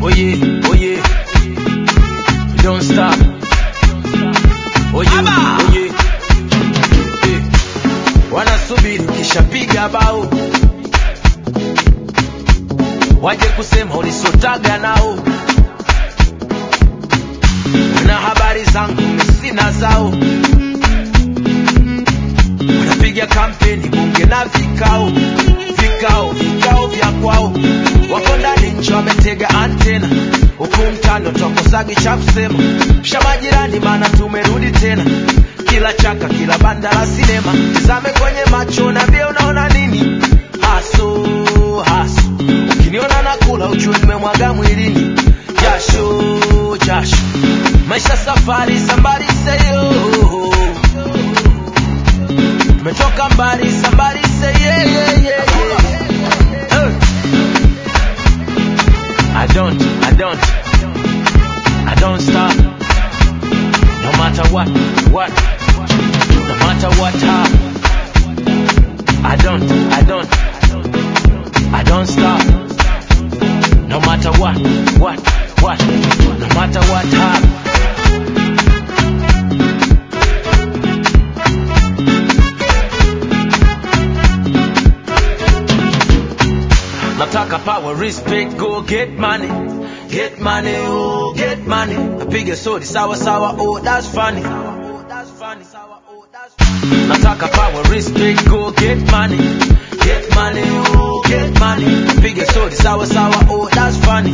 Oh yeah, oh yeah. Don't stop. Oh yeah, oh yeah. Eh, Wanasubiri kishapiga bao waje kusema ulisotaga nao na habari zangu sina zao wanapiga kampeni bunge na vikao vikao vikao vya kwao wako ndani nchi wametega antena huku mtano twakosagi cha kusema sha majirani maana tumerudi tena kila chaka kila banda la sinema tizame kwenye macho nambie unaona nini haso haso ukiniona nakula ujue nimemwaga mwilini jasho jasho maisha safari sambari seyo tumetoka mbali sambari say yeah, yeah, yeah, yeah. Hey. I don't, I don't, I don't stop. No matter what, what, no matter what happens. I don't, I don't, I don't stop. No matter what, what, what, no matter what happens. Nataka power, respect, go get money. Get money, oh, get money. Napiga sodi sawa sawa, oh, that's funny. Nataka power, respect, go get money. Get money, oh, get money. Napiga sodi sawa sawa, oh, that's funny.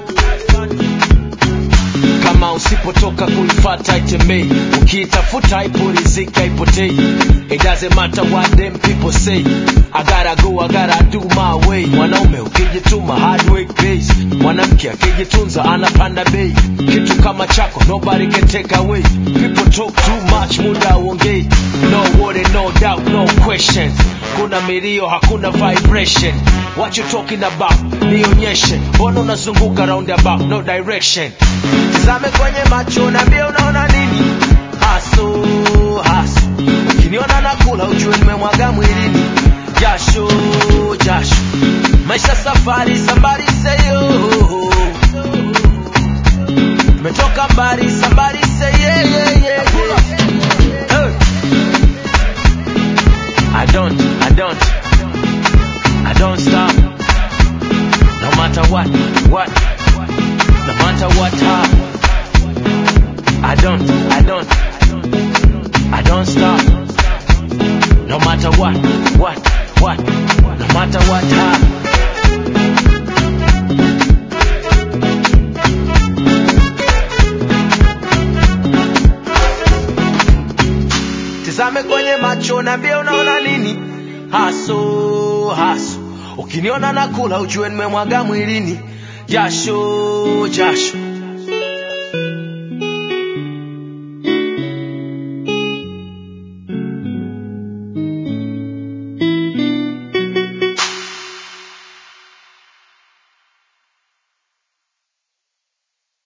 Kama usipotoka kuifata itembei, ukiitafuta ipulizika ipotei. It doesn't matter what them people say. I gotta go, I gotta do my way. Mwanaume ukijituma hard work pays. Mwanamke akijitunza anapanda bei. Kitu kama chako nobody can take away. People talk too much, muda uongei. No worry, no doubt, no questions. Kuna milio, hakuna vibration. What you talking about? Nionyeshe. Mbona unazunguka roundabout, no direction. Tizame kwenye macho niambie unaona nini? Haso, haso. Ukiniona nakula ujue nimemwaga mwilini. Jasho, jasho. Maisha safari, sambari seyo. Metoka mbali, sambari say yeah, yeah, yeah, yeah. Hey. I don't, I don't, I don't stop. No matter what, what, no matter what happens. I don't, I don't, I don't stop. No matter what, what, what, no matter what happens. Tizame kwenye macho niambie unaona nini? Haso, haso. Ukiniona nakula ujue nimemwaga mwilini. Jasho, jasho.